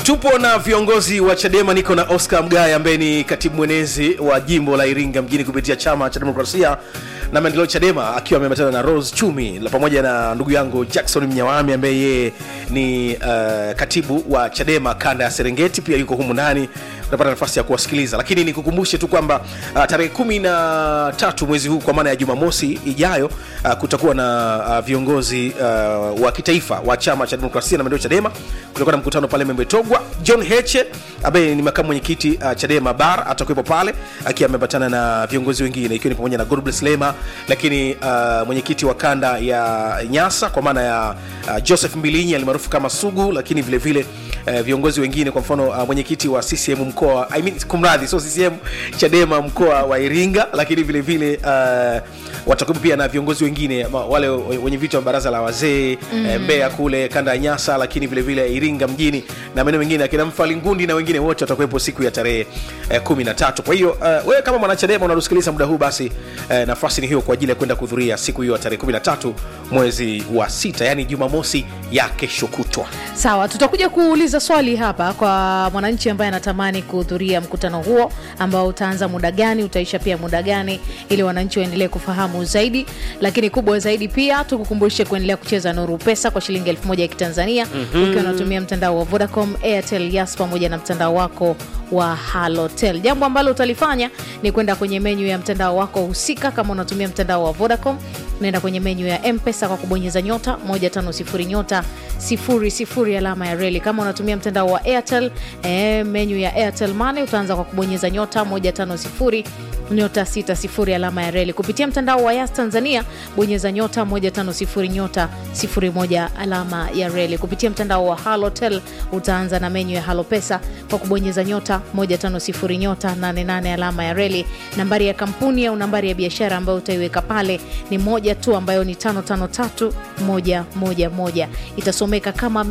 tupo na viongozi wa chadema niko na oscar mgaya ambaye ni katibu mwenezi wa jimbo la iringa mjini kupitia chama cha demokrasia na maendeleo chadema akiwa ameambatana na rose chumi la pamoja na ndugu yangu jackson mnyawami ambaye yeye ni uh, katibu wa chadema kanda ya serengeti pia yuko humu ndani utapata nafasi ya kuwasikiliza lakini nikukumbushe tu kwamba uh, tarehe kumi na tatu mwezi huu kwa maana ya jumamosi ijayo uh, kutakuwa na uh, viongozi uh, wa kitaifa wa chama cha demokrasia na maendeleo chadema kutakuwa na mkutano pale membetogwa john heche ambaye ni makamu mwenyekiti uh, chadema bar atakuwepo pale akiwa ameambatana na viongozi wengine ikiwa ni pamoja na godbless lema lakini uh, mwenyekiti wa kanda ya nyasa kwa maana ya uh, joseph mbilinyi alimaarufu kama sugu lakini vile vile uh, viongozi wengine kwa mfano uh, mwenyekiti wa ccm mkoa I mean, kumradhi so ccm chadema mkoa wa iringa lakini vile vile uh, watakuwepo pia na viongozi wengine ma- wale wenye viti wa baraza la wazee mm. e, mbeya kule kanda ya nyasa lakini vile vile iringa mjini na maeneo mengine akina mfalingundi na wengine wote watakuwepo siku ya tarehe eh, kumi na tatu kwa hiyo uh, wewe kama mwanachadema unatusikiliza muda huu basi eh, nafasi ni hiyo kwa ajili ya kwenda kuhudhuria siku hiyo ya tarehe kumi na tatu mwezi wa sita yaani jumamosi ya kesho kutwa sawa tutakuja kuuliza swali hapa kwa mwananchi ambaye anatamani kuhudhuria mkutano huo ambao utaanza muda gani utaisha pia muda gani ili wananchi waendelee kufahamu zaidi lakini kubwa zaidi pia tukukumbushe kuendelea kucheza nuru pesa kwa shilingi elfu moja ya kitanzania mm-hmm. ukiwa unatumia mtandao wa vodacom airtel yas pamoja na mtandao wako wa halotel jambo ambalo utalifanya ni kwenda kwenye menyu ya mtandao wako husika kama unatumia mtandao wa vodacom unaenda kwenye menyu ya mpesa kwa kubonyeza nyota 150 nyota 00 alama ya reli kama unatumia mtandao wa airtel e, menyu ya airtel money utaanza kwa kubonyeza nyota 150 nyota 60 alama ya reli kupitia mtandao wa yas tanzania bonyeza nyota 150 nyota 01 alama ya reli kupitia mtandao wa halotel utaanza na menyu ya halo pesa kwa kubonyeza nyota 150 nyota 88 alama ya reli nambari ya kampuni au nambari ya biashara ambayo utaiweka pale ni moja tu ambayo ni 553111 itasomeka kama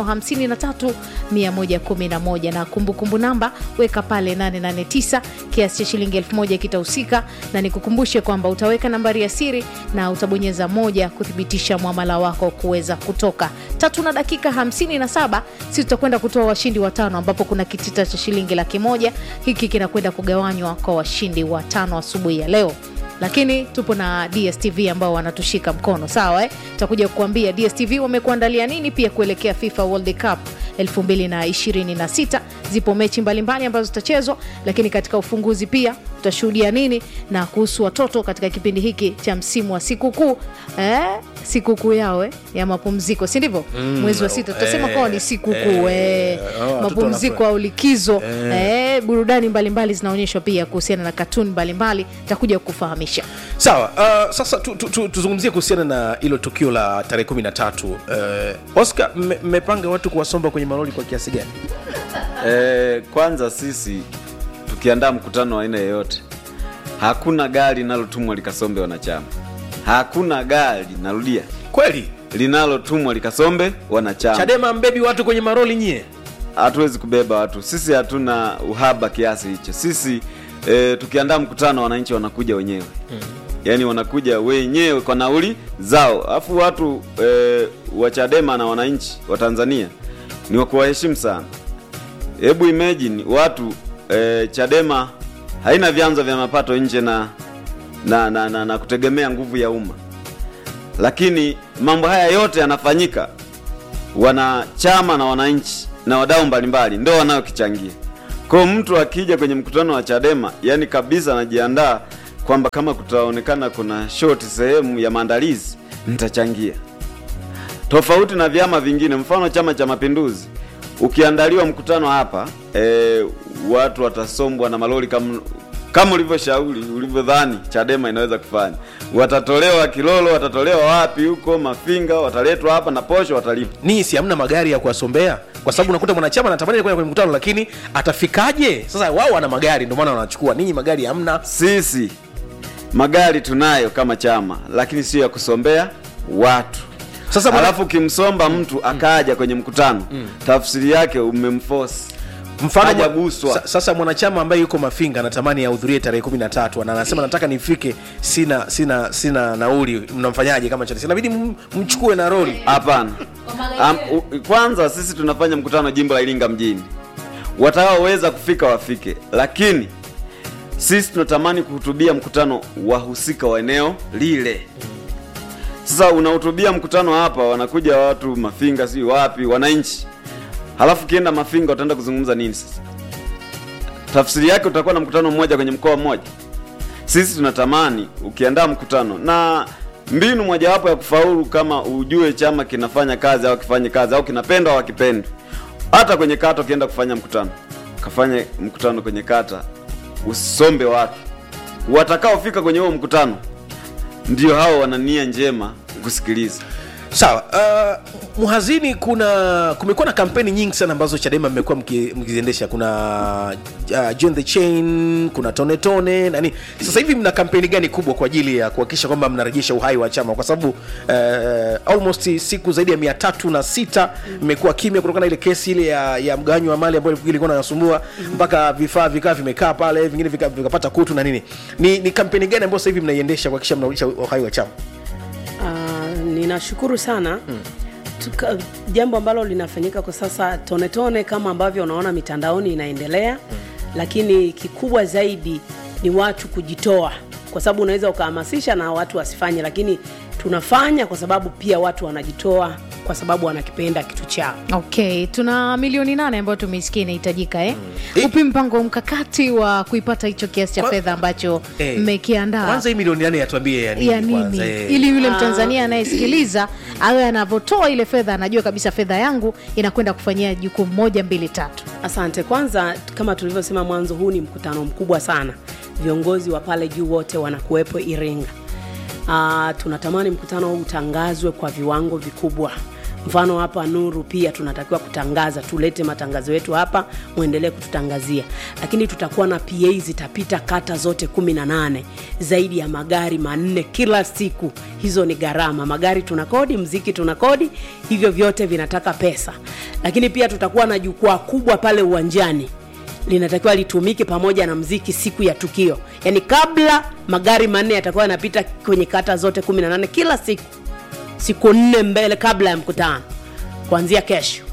553111 na kumbukumbu namba weka pale 889 kiasi cha shilingi 1000 kitahusika na nikukumbushe kwamba utaweka nambari ya siri na utabonyeza moja kuthibitisha mwamala wako kuweza kutoka tatu na dakika 57 si tutakwenda kutoa washindi watano ambapo kuna kitita cha shilingi laki moja hiki kinakwenda kugawanywa kwa washindi watano asubuhi ya leo lakini tupo na dstv ambao wanatushika mkono sawa eh? tutakuja kukuambia dstv wamekuandalia nini pia kuelekea fifa world cup 2026 zipo mechi mbalimbali ambazo zitachezwa lakini katika ufunguzi pia tutashuhudia nini na kuhusu watoto katika kipindi hiki cha msimu wa sikukuu eh? sikukuu yao eh? ya mapumziko si ndivyo mm, mwezi wa sita tutasema eh, kawa ni sikukuu eh, eh, oh, watoto mapumziko wanafurahi. au likizo eh, burudani mbalimbali zinaonyeshwa pia kuhusiana na katuni mbalimbali takuja kukufahamisha sawa uh, sasa tu, tu, tu, tuzungumzie kuhusiana na hilo tukio la tarehe kumi na tatu uh, oscar mme- mmepanga watu kuwasomba kwenye malori kwa kiasi gani E, kwanza sisi tukiandaa mkutano wa aina yeyote, hakuna gari linalotumwa likasombe wanachama. Hakuna gari, narudia, kweli linalotumwa likasombe wanachama. chadema mbebi watu kwenye maroli nyie Hatuwezi kubeba watu, sisi hatuna uhaba kiasi hicho. Sisi e, tukiandaa mkutano, wananchi wanakuja wenyewe yaani wanakuja wenyewe kwa nauli zao, alafu watu e, wa Chadema na wananchi wa Tanzania ni wa kuwaheshimu sana. Hebu imagine watu e, Chadema haina vyanzo vya mapato nje na na, na, na, na kutegemea nguvu ya umma, lakini mambo haya yote yanafanyika wanachama na wananchi na wadau mbalimbali ndo wanaokichangia. Kwa hiyo mtu akija kwenye mkutano wa Chadema, yani kabisa anajiandaa kwamba kama kutaonekana kuna short sehemu ya maandalizi, nitachangia tofauti na vyama vingine. Mfano Chama cha Mapinduzi, ukiandaliwa mkutano hapa e, watu watasombwa na malori kama kama ulivyoshauri ulivyodhani Chadema inaweza kufanya. Watatolewa Kilolo, watatolewa wapi huko Mafinga, wataletwa hapa na posho watalipa. ninyi si hamna magari ya kuwasombea kwa sababu unakuta mwanachama anatamani kwenda kwenye mkutano lakini atafikaje sasa wao wana magari ndio maana wanachukua ninyi magari hamna Sisi magari tunayo kama chama, lakini sio ya kusombea watu. Sasa bwana- alafu ukimsomba mtu akaja kwenye mkutano, tafsiri yake umemforce mfano hajaguswa. sa, sasa mwanachama ambaye yuko mafinga anatamani ahudhurie tarehe kumi na tatu na anasema nataka nifike sina sina sina nauli mnamfanyaje kama chama inabidi m- mchukue na roli Hapana. Am, u, kwanza sisi tunafanya mkutano jimbo la Iringa mjini, watakaoweza kufika wafike, lakini sisi tunatamani kuhutubia mkutano wahusika wa eneo lile. Sasa unahutubia mkutano hapa, wanakuja watu Mafinga, si wapi, wananchi, halafu ukienda Mafinga utaenda kuzungumza nini? Sasa tafsiri yake utakuwa na mkutano mmoja kwenye mkoa mmoja. Sisi tunatamani ukiandaa mkutano na mbinu mojawapo ya kufaulu, kama ujue chama kinafanya kazi au kifanye kazi au kinapendwa au hakipendwi. Hata kwenye kata ukienda kufanya mkutano, kafanye mkutano kwenye kata, usombe watu watakaofika kwenye huo mkutano, ndio hao wana nia njema kusikiliza. sawa uh, mhazini kuna kumekuwa na kampeni nyingi sana ambazo chadema mmekuwa mki- mkiziendesha kuna uh, join the chain kuna tone tone nani sasa hivi mna kampeni gani kubwa kwa ajili ya kuhakikisha kwamba mnarejesha uhai wa chama kwa sababu uh, almost siku zaidi ya mia tatu na sita mmekuwa kimya kutokana na ile kesi ile ya, ya mgawanyo wa mali ambayo ilikuwa inasumbua mpaka vifaa vikaa vimekaa pale vingine vika- vikapata kutu na nini ni, ni kampeni gani ambayo sasa hivi mnaiendesha kuhakikisha mnarudisha uhai wa chama Ah, ninashukuru sana Tuka, jambo ambalo linafanyika kwa sasa tone tone kama ambavyo unaona mitandaoni inaendelea lakini kikubwa zaidi ni watu kujitoa kwa sababu unaweza ukahamasisha na watu wasifanye lakini tunafanya kwa sababu pia watu wanajitoa kwa sababu wanakipenda kitu chao okay tuna milioni nane ambayo tumeisikia inahitajika eh? Eh. upi mpango mkakati wa kuipata hicho kiasi cha Kwa- fedha ambacho Eh, mmekiandaa kwanza hii milioni nane yatuambie ya nini, ya nini kwanza, eh. ili yule mtanzania anayesikiliza awe anavyotoa ile fedha anajua kabisa fedha yangu inakwenda kufanyia jukumu moja mbili tatu Asante. Kwanza, kama tulivyosema mwanzo, huu ni mkutano mkubwa sana, viongozi wa pale juu wote wanakuwepo Iringa. Uh, tunatamani mkutano huu utangazwe kwa viwango vikubwa. Mfano hapa Nuru pia tunatakiwa kutangaza, tulete matangazo yetu hapa, muendelee kututangazia, lakini tutakuwa na PA zitapita kata zote kumi na nane, zaidi ya magari manne kila siku. Hizo ni gharama, magari tuna kodi, mziki tuna kodi, hivyo vyote vinataka pesa. Lakini pia tutakuwa na jukwaa kubwa pale uwanjani linatakiwa litumike pamoja na mziki siku ya tukio, yaani kabla magari manne yatakuwa yanapita kwenye kata zote 18 kila siku, siku nne mbele kabla ya mkutano kuanzia kesho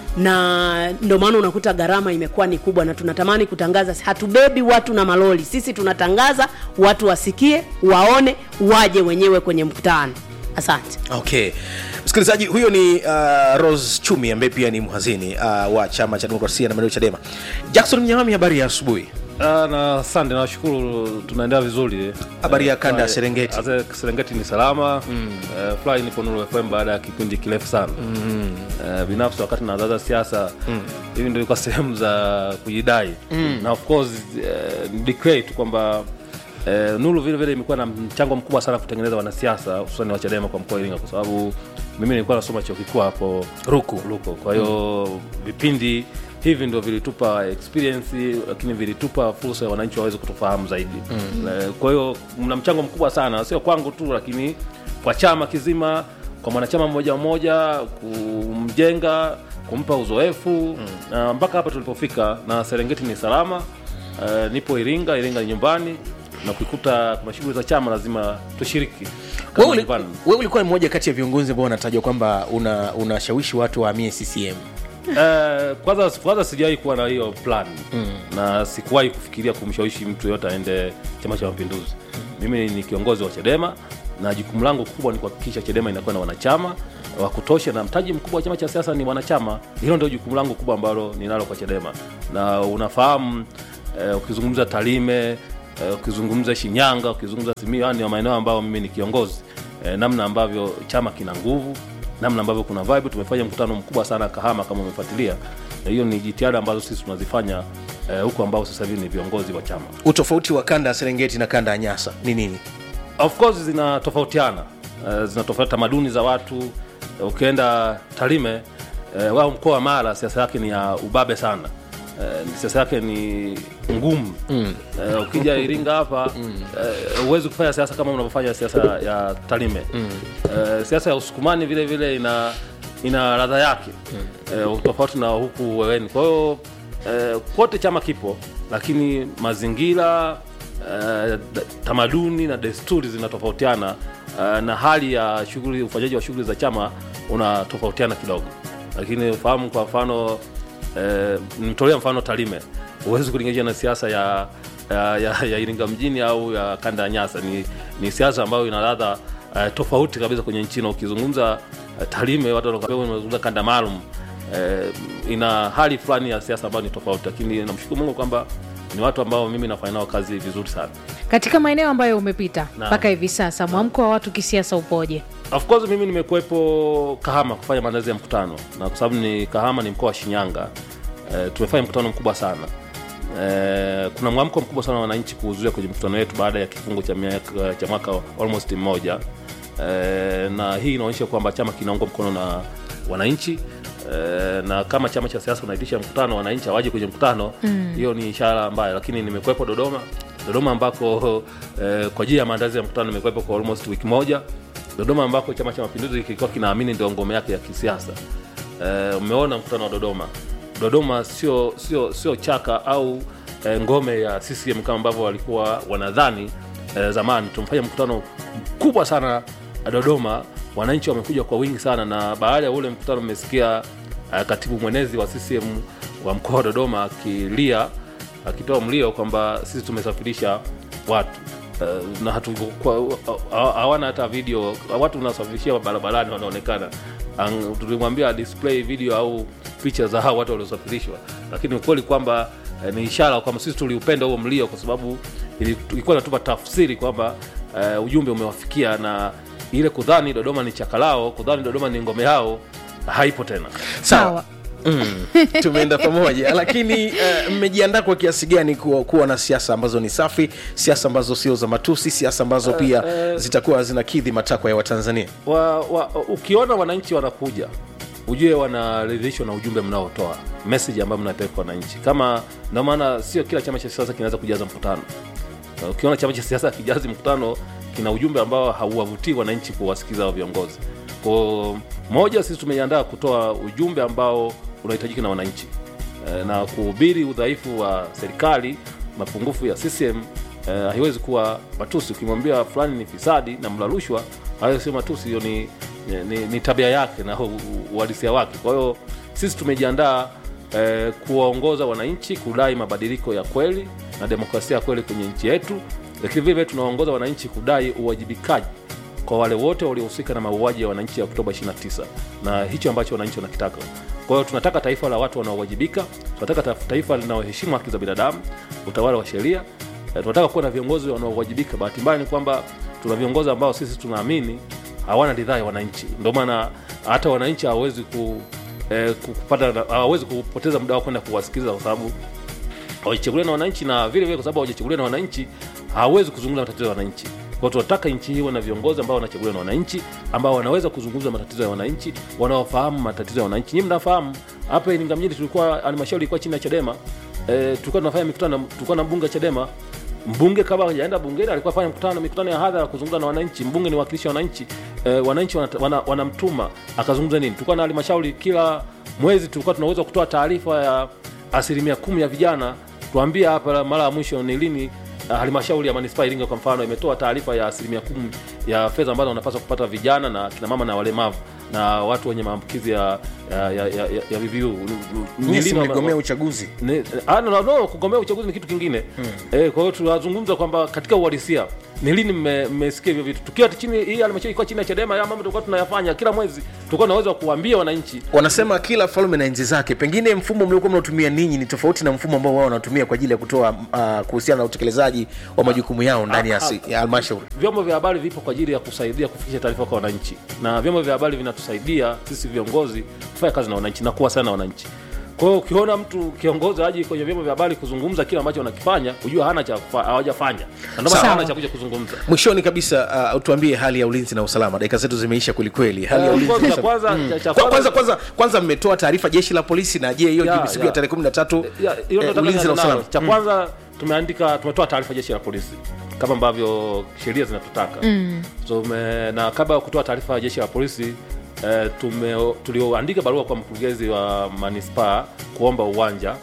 na ndio maana unakuta gharama imekuwa ni kubwa na tunatamani kutangaza hatubebi watu na maloli sisi tunatangaza watu wasikie waone waje wenyewe kwenye mkutano asante okay msikilizaji huyo ni uh, rose chumi ambaye pia ni mhazini uh, wa chama cha demokrasia na maendeleo chadema jackson mnyamami habari ya asubuhi Ah, na asante nawashukuru tunaendelea vizuri Habari ya Eh, kanda ya fly- Serengeti. Ase- serengeti ni salama mm. uh, fly nipo Nuru fm baada ya kipindi kirefu sana mm. uh, binafsi wakati nazaza siasa mm. hivi ndio ilikuwa sehemu za kujidai mm. na of course uh, declare tu kwamba uh, nuru vile vile imekuwa na mchango mkubwa sana kutengeneza wanasiasa hususani wa chadema kwa mkoa wa iringa kwa sababu mimi nilikuwa nasoma chuo kikuu hapo Ruku. Ruko. Kwa hiyo vipindi hivi ndio vilitupa experience, lakini vilitupa fursa ya wananchi waweze kutufahamu zaidi. Mm. Kwa hiyo mna mchango mkubwa sana, sio kwangu tu, lakini kwa chama kizima, kwa mwanachama mmoja mmoja, kumjenga, kumpa uzoefu mm. na mpaka hapa tulipofika, na Serengeti ni salama. Uh, nipo Iringa, Iringa ni nyumbani na ukikuta kuna shughuli za chama lazima tushiriki kama wewe uli- nyumbani. wewe ulikuwa ni mmoja kati ya viongozi ambao wanatajwa kwamba una unashawishi watu wahamie ccm Eh, kwanza kwanza sijawahi kuwa na hiyo plan mm. na sikuwahi kufikiria kumshawishi mtu yoyote aende chama cha mapinduzi mimi ni kiongozi wa chadema na jukumu langu kubwa ni kuhakikisha chadema inakuwa na wanachama wa kutosha na mtaji mkubwa wa chama cha siasa ni wanachama hilo ndio jukumu langu kubwa ambalo ninalo kwa chadema na unafahamu eh, ukizungumza talime eh, ukizungumza shinyanga ukizungumza simiu haya ni maeneo ambayo mimi ni kiongozi eh, namna ambavyo chama kina nguvu namna ambavyo kuna vibe tumefanya mkutano mkubwa sana kahama kama umefuatilia na hiyo ni jitihada ambazo sisi tunazifanya eh, huku ambao sasa hivi ni viongozi wa chama utofauti wa kanda ya serengeti na kanda ya nyasa ni nini of course zinatofautiana uh, zinatofautiana tamaduni za watu uh, ukienda tarime uh, wao mkoa wa mara siasa yake ni ya ubabe sana uh, siasa yake ni ngumu mm. uh, ukija iringa hapa uh, huwezi kufanya siasa kama unavyofanya siasa ya tarime mm. uh, siasa ya usukumani vile vile ina ina ladha yake mm. uh, tofauti na huku weweni kwa hiyo eh, kote chama kipo lakini mazingira eh, da- tamaduni na desturi zinatofautiana eh, na hali ya shughuli ufanyaji wa shughuli za chama unatofautiana kidogo lakini ufahamu kwa mfano eh, nimtolea mfano Tarime huwezi kulinganisha na siasa ya ya, ya, ya Iringa mjini au ya kanda ya Nyasa ni, ni siasa ambayo ina ladha uh, tofauti kabisa kwenye nchi na ukizungumza uh, Tarime watu wanakuambia unazungumza kanda maalum uh, ina hali fulani ya siasa ambayo ni tofauti, lakini namshukuru Mungu kwamba ni watu ambao mimi nafanya nao kazi vizuri sana. katika maeneo ambayo umepita Naam. mpaka hivi sasa mwamko wa watu kisiasa upoje Of course mimi nimekuwepo Kahama kufanya maandalizi ya mkutano, na kwa sababu ni Kahama ni mkoa wa Shinyanga e, tumefanya mkutano mkubwa sana e, kuna mwamko mkubwa sana wa wananchi kuhudhuria kwenye mkutano wetu baada ya kifungo cha, miaka, cha mwaka almost mmoja e, na hii inaonyesha kwamba chama kinaungwa mkono na wananchi e, na kama chama cha siasa unaitisha mkutano wananchi hawaje kwenye mkutano hiyo ni ishara mbaya, lakini nimekuwepo Dodoma Dodoma ambako eh, kwa ajili ya maandalizi ya mkutano nimekuwepo kwa almost wiki moja Dodoma ambako Chama cha Mapinduzi kilikuwa kinaamini ndio ngome yake ya kisiasa. Eh, umeona mkutano wa Dodoma. Dodoma sio sio sio chaka au eh, ngome ya CCM kama ambavyo walikuwa wanadhani eh, zamani. Tumefanya mkutano mkubwa sana Dodoma, wananchi wamekuja kwa wingi sana, na baada ya ule mkutano mmesikia eh, katibu mwenezi wa CCM wa mkoa wa Dodoma akilia akitoa mlio kwamba sisi tumesafirisha watu uh, na hatu kwa- ha- hawana hata video watu unasafirishia barabarani wanaonekana Ang- tulimwambia display video au picha za hao watu waliosafirishwa lakini ukweli kwamba eh, ni ishara kwamba sisi tuliupenda huo mlio kwa sababu ili- ilikuwa inatupa tafsiri kwamba eh, ujumbe umewafikia na ile kudhani dodoma ni chakalao kudhani dodoma ni ngome yao haipo tena sawa Mm, tumeenda pamoja lakini eh, mmejiandaa kwa kiasi gani kuwa, kuwa na siasa ambazo ni safi siasa ambazo sio za matusi siasa ambazo pia zitakuwa zinakidhi matakwa ya watanzania wa, wa, ukiona wananchi wanakuja ujue wanaridhishwa na ujumbe mnaotoa message ambayo mnapeleka kwa wananchi kama ndio maana sio kila chama cha siasa kinaweza kujaza mkutano Na ukiona chama cha siasa kijazi mkutano kina ujumbe ambao hauwavutii wananchi kuwasikiza hao viongozi kwa moja sisi tumejiandaa kutoa ujumbe ambao unahitajika na wananchi Eh, na kuhubiri udhaifu wa serikali mapungufu ya CCM eh, haiwezi kuwa matusi. Ukimwambia fulani ni fisadi na mla rushwa, hayo sio matusi, hiyo ni, ni, ni, ni tabia yake na u- uhalisia wake. Kwa hiyo sisi tumejiandaa eh, kuwaongoza wananchi kudai mabadiliko ya kweli na demokrasia ya kweli kwenye nchi yetu, lakini vile vile tunawaongoza wananchi kudai uwajibikaji kwa wale wote waliohusika na mauaji ya wananchi ya Oktoba 29 na hicho ambacho wananchi wanakitaka. Kwa hiyo tunataka taifa la watu wanaowajibika, tunataka ta- taifa linaloheshimu haki za binadamu, utawala wa sheria. Eh, Tunataka kuwa na viongozi wanaowajibika. Bahati mbaya ni kwamba tuna viongozi ambao sisi tunaamini hawana ridhaa ya wananchi, ndio maana hata wananchi hawawezi ku, eh, ku- kupata hawawezi kupoteza muda wao kwenda kuwasikiliza kwa sababu hawajachaguliwa na wananchi na vile vile kwa sababu hawajachaguliwa na wananchi hawawezi kuzungumza matatizo ya wananchi kwa hiyo tunataka nchi hii iwe na viongozi ambao wanachaguliwa na wananchi ambao wanaweza kuzungumza matatizo ya wananchi wanaofahamu matatizo ya wananchi nyinyi mnafahamu hapa Iringa mjini tulikuwa halmashauri ilikuwa chini ya Chadema e, tulikuwa tunafanya mikutano tulikuwa na mbunge wa Chadema mbunge kabla hajaenda bungeni alikuwa fanya mkutano mikutano ya hadhara kuzungumza na wananchi mbunge ni wakilishi wa wananchi e, wananchi wanata- wana- wanamtuma akazungumza nini tulikuwa na halmashauri kila mwezi tulikuwa tunaweza kutoa taarifa ya asilimia kumi ya vijana tuambie hapa mara ya mwisho ni lini uh, halmashauri ya manispaa ya Iringa kwa mfano imetoa taarifa ya asilimia kumi ya fedha ambazo wanapaswa kupata vijana na kina mama na walemavu na watu wenye maambukizi ya, ya, ya, ya, ya, ya VVU. Ni nyie si lini wame- mligomea uchaguzi ni- ah, no, no, no, kugombea uchaguzi ni kitu kingine eh, kwa hiyo tunazungumza kwamba katika uhalisia ni lini mme- mmesikia hivyo vitu tukiwa chini hii halmashauri ilikuwa chini ya Chadema ya mambo tulikuwa tunayafanya kila mwezi tulikuwa tunaweza kuambia wananchi wanasema kila falme na enzi zake pengine mfumo mliokuwa mnaotumia ninyi ni tofauti na mfumo ambao wao wanatumia kwa ajili ya kutoa uh, kuhusiana na utekelezaji wa majukumu yao ndani ya si- ya halmashauri vyombo vya habari vipo kwa ajili ya kusaidia kufikisha taarifa kwa wananchi na vyombo vya habari vinatusaidia sisi viongozi kufanya kazi na wananchi na kuwa sana na wananchi kwa hiyo ukiona mtu kiongozi aji kwenye vyombo vya habari kuzungumza kile ambacho wanakifanya hujua hana cha kufa- hawajafanya na ndio maana Sawa. hana cha kuja kuzungumza mwishoni kabisa uh, tuambie hali ya ulinzi na usalama dakika zetu zimeisha kwelikweli hali ya Eh, ulinzi na kwanza- usalama. kwanza- cha- cha Kwa- kwanza kwanza- kwanza kwanza mmetoa taarifa jeshi la polisi na je hiyo Ya, siku ya ya. tarehe kumi na tatu Ya, hiyo eh, nataka ulinzi na nianze usalama nalo. cha kwanza tumeandika tumetoa taarifa jeshi la polisi kama ambavyo sheria zinatutaka mm. tume, na kabla ya kutoa taarifa ya jeshi la polisi eh, tume tulioandika barua kwa mkurugenzi wa manispaa kuomba uwanja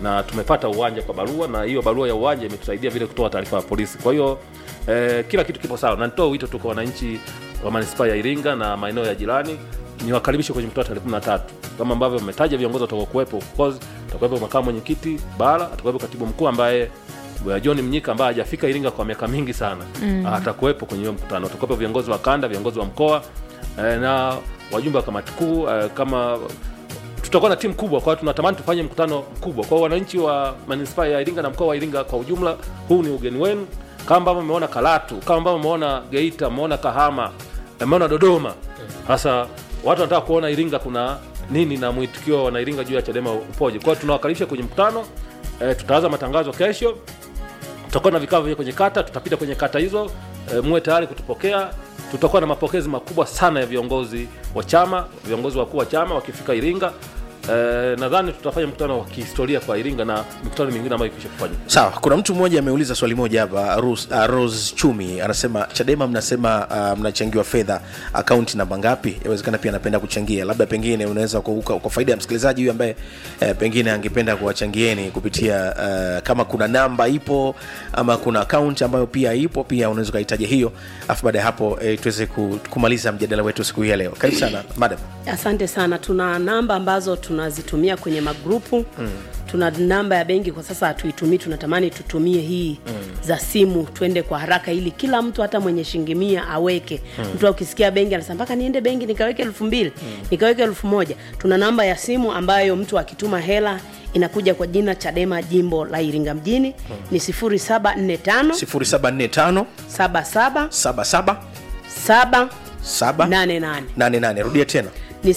na tumepata uwanja kwa barua na hiyo barua ya uwanja imetusaidia vile kutoa taarifa ya polisi kwa hiyo eh, kila kitu kipo sawa na nitoa wito tu kwa wananchi wa manispaa ya iringa na maeneo ya jirani niwakaribishe kwenye mkutano tarehe 13 kama ambavyo mmetaja viongozi watakaokuwepo of course atakuwepo makamu mwenyekiti bara atakuwepo katibu mkuu ambaye Bwana John Mnyika ambaye hajafika Iringa kwa miaka mingi sana mm. atakuwepo kwenye hiyo mkutano. Atakuwepo viongozi wa kanda, viongozi wa mkoa eh, na wajumbe wa kamati kuu eh, kama tutakuwa na timu kubwa, kwa hiyo tunatamani tufanye mkutano mkubwa kwa wananchi wa manispaa ya Iringa na mkoa wa Iringa kwa ujumla. Huu ni ugeni wenu, kama ambavyo mmeona Karatu, kama ambavyo mmeona Geita, mmeona Kahama, mmeona Dodoma. Sasa watu wanataka kuona Iringa kuna nini na mwitikio wa wanairinga juu ya Chadema upoje. Kwa hiyo tunawakaribisha kwenye mkutano eh, tutaanza matangazo kesho tutakuwa na vikao vya kwenye kata tutapita kwenye kata hizo e, muwe tayari kutupokea tutakuwa na mapokezi makubwa sana ya viongozi wa chama viongozi wakuu wa chama wakifika iringa e, nadhani tutafanya mkutano wa kihistoria kwa iringa na mikutano mingine ambayo ikisha kufanyika sawa kuna mtu mmoja ameuliza swali moja hapa Rose, uh, Rose chumi anasema chadema mnasema uh, mnachangiwa fedha akaunti namba ngapi inawezekana pia anapenda kuchangia labda pengine unaweza kwa, kwa, kwa faida ya msikilizaji huyu ambaye eh, pengine angependa kuwachangieni kupitia uh, kama kuna namba ipo ama kuna akaunti ambayo pia ipo pia unaweza ukaitaja hiyo alafu baada ya hapo eh, tuweze ku- kumaliza mjadala wetu siku hii ya leo karibu sana madam asante sana tuna namba ambazo tunazitumia kwenye magrupu mm. tuna namba ya benki kwa sasa hatuitumii tunatamani tutumie hii mm. za simu twende kwa haraka ili kila mtu hata mwenye shilingi mia aweke mm. mtu akisikia benki anasema mpaka niende benki nikaweke elfu mbili mm. nikaweke elfu moja tuna namba ya simu ambayo mtu akituma hela inakuja kwa jina chadema jimbo la iringa mjini mm. ni 0745 0745 77 77 7 7 88 88 rudia tena ni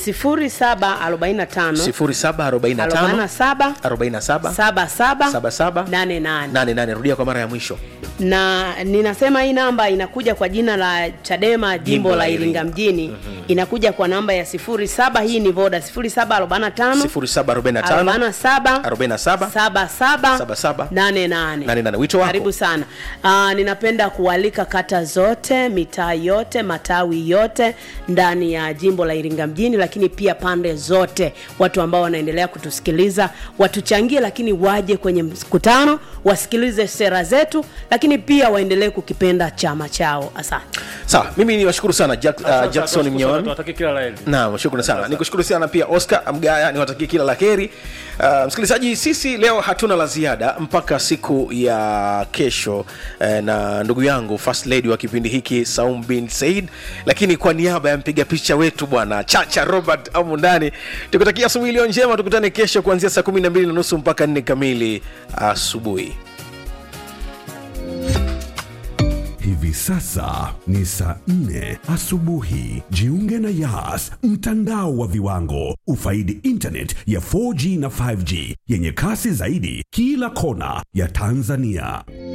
0745 0745 47 47 77 77 88 88 rudia kwa mara ya mwisho na ninasema hii namba inakuja kwa jina la chadema jimbo, Jimbo la la Iringa. iringa mjini mm-hmm. inakuja kwa namba ya 07 hii ni voda 0745 0745 47 47 77 77 88 88. Wito wako? karibu sana uh, ninapenda kualika kata zote mitaa yote matawi yote ndani ya jimbo la iringa mjini lakini pia pande zote watu ambao wanaendelea kutusikiliza watuchangie lakini waje kwenye mkutano wasikilize sera zetu lakini pia waendelee kukipenda chama chao asante sawa mimi niwashukuru sana Jack, uh, jackson mnyewami tunatakia kila la heri naam shukrani sana nikushukuru sana pia oscar mgaya niwatakie kila la heri uh, msikilizaji sisi leo hatuna la ziada mpaka siku ya kesho uh, na ndugu yangu first lady wa kipindi hiki saum bin said lakini kwa niaba ya mpiga picha wetu bwana chacha robert amu ndani tukutakia asubuhi iliyo njema tukutane kesho kuanzia saa kumi na mbili na nusu mpaka nne kamili asubuhi Hivi sasa ni saa nne asubuhi. Jiunge na Yas, mtandao wa viwango. Ufaidi internet ya 4G na 5G yenye kasi zaidi kila kona ya Tanzania.